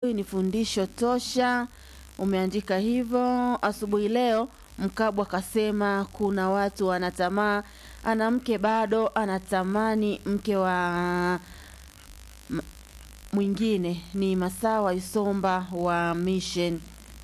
Hii ni fundisho tosha, umeandika hivyo. Asubuhi leo Mkabwa kasema kuna watu wanatamaa, ana mke bado anatamani mke wa m- mwingine. Ni Masawa Isomba wa Mission.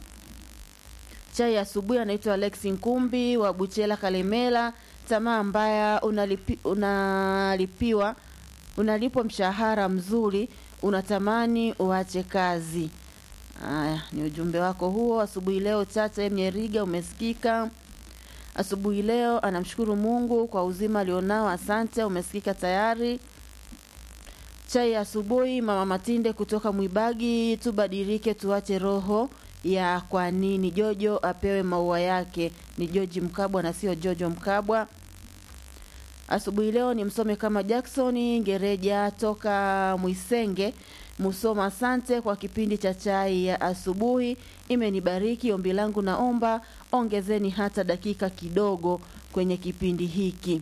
Chai asubuhi anaitwa Alex Nkumbi wa Buchela Kalemela. Tamaa mbaya unalipi, unalipiwa unalipwa mshahara mzuri, unatamani uache kazi. Haya, ni ujumbe wako huo asubuhi leo. Chacha M. Nyeriga umesikika asubuhi leo, anamshukuru Mungu kwa uzima alionao. Asante, umesikika tayari. Chai ya asubuhi, mama Matinde kutoka Mwibagi, tubadilike, tuache roho ya kwa nini Jojo apewe maua yake. Ni Joji Mkabwa na sio Jojo Mkabwa. Asubuhi leo ni msome kama Jackson Gereja toka Mwisenge Musoma. Asante kwa kipindi cha chai ya asubuhi, imenibariki. Ombi langu naomba ongezeni hata dakika kidogo kwenye kipindi hiki.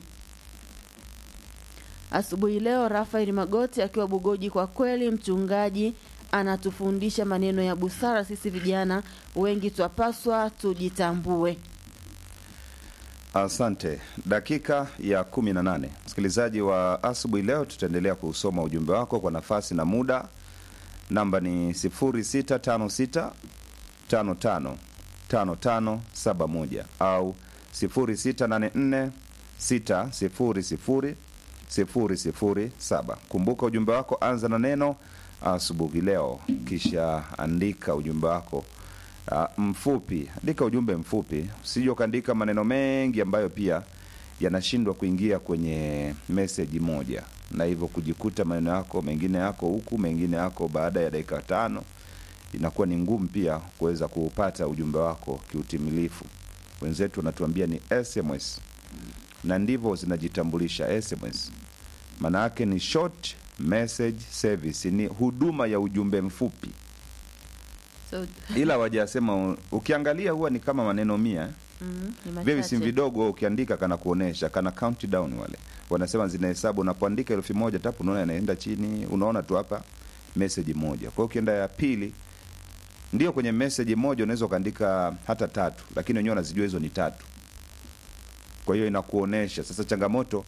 Asubuhi leo Rafael Magoti akiwa Bugoji, kwa kweli mchungaji anatufundisha maneno ya busara. Sisi vijana wengi twapaswa tujitambue. Asante. Dakika ya kumi na nane, msikilizaji wa asubuhi leo, tutaendelea kusoma ujumbe wako kwa nafasi na muda. Namba ni 0656 55 5571 au 0684 600 007. Kumbuka ujumbe wako, anza na neno asubuhi leo, kisha andika ujumbe wako uh, mfupi. Andika ujumbe mfupi, usije ukaandika maneno mengi ambayo pia yanashindwa kuingia kwenye meseji moja, na hivyo kujikuta maneno yako mengine yako huku, mengine yako baada ya dakika tano. Inakuwa ni ngumu pia kuweza kuupata ujumbe wako kiutimilifu. Wenzetu wanatuambia ni SMS na ndivyo zinajitambulisha SMS. Maana yake ni short message service, ni huduma ya ujumbe mfupi So, ila wajasema ukiangalia huwa ni kama maneno mia mm, ni vile visimu machache. vidogo ukiandika kana kuonesha kana countdown wale wanasema zinahesabu unapoandika elfu moja tapu unaona inaenda chini unaona tu hapa message moja kwa hiyo ukienda ya pili ndio kwenye message moja unaweza ukaandika hata tatu lakini wenyewe wanazijua hizo ni tatu kwa hiyo inakuonesha sasa changamoto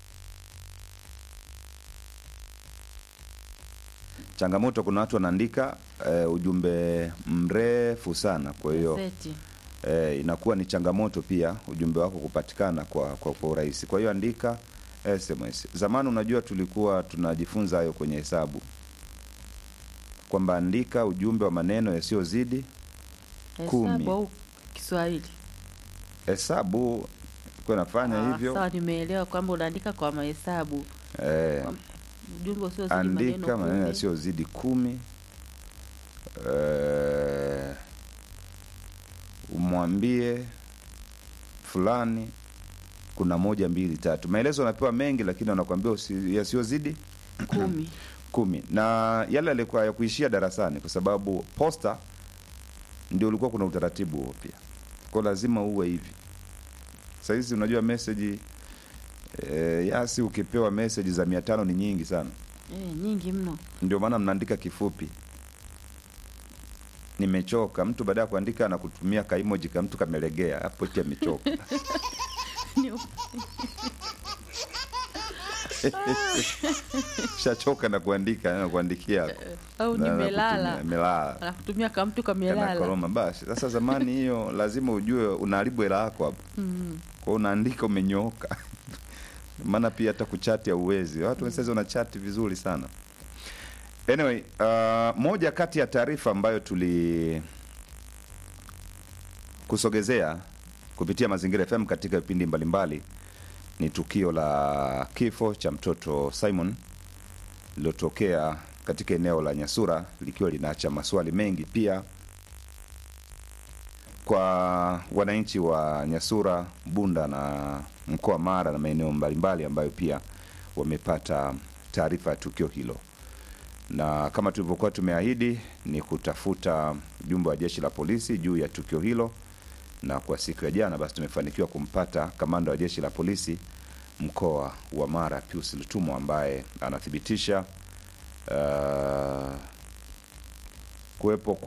changamoto kuna watu wanaandika eh, ujumbe mrefu sana kwa hiyo Gazeti. eh, inakuwa ni changamoto pia ujumbe wako kupatikana kwa, kwa, kwa urahisi. Kwa hiyo andika SMS. Zamani unajua tulikuwa tunajifunza hayo kwenye hesabu kwamba andika ujumbe wa maneno yasiyozidi kumi. Hesabu au Kiswahili? hesabu kwa nafanya Ah, hivyo Sawa, nimeelewa kwamba unaandika kwa mahesabu eh, ujumbe usiozidi andika maneno maneno kumi. yasiyozidi kumi eh, umwambie fulani kuna moja mbili tatu maelezo anapewa mengi lakini wanakuambia usi- yasiyozidi kumi. kumi na yale yalikuwa ya kuishia darasani kwa sababu posta ndio ulikuwa kuna utaratibu huo pia kwa lazima uwe hivi sahizi unajua meseji e, yasi ukipewa meseji za mia tano ni nyingi sana Eh, nyingi mno. ndio maana mnaandika kifupi nimechoka mtu baada ya kuandika anakutumia kaimoji ka mtu kamelegea hapo eti amechoka shachoka na kuandika na kuandikia hapo. au Na- na nimelala kutumia, nimelala anakutumia kamtu kana kamelala koroma basi sasa zamani hiyo lazima ujue unaharibu hela yako hapo mm. kwao unaandika umenyooka maana pia hata kuchati hauwezi watu sasa wanachati vizuri sana anyway uh, moja kati ya taarifa ambayo tuli kusogezea kupitia mazingira fm katika vipindi mbalimbali ni tukio la kifo cha mtoto simon lililotokea katika eneo la nyasura likiwa linaacha maswali mengi pia kwa wananchi wa Nyasura, Bunda na mkoa wa Mara na maeneo mbalimbali ambayo pia wamepata taarifa ya tukio hilo, na kama tulivyokuwa tumeahidi ni kutafuta ujumbe wa jeshi la polisi juu ya tukio hilo, na kwa siku ya jana basi tumefanikiwa kumpata kamanda wa jeshi la polisi mkoa wa Mara Pius Lutumo ambaye anathibitisha uh, kuwepo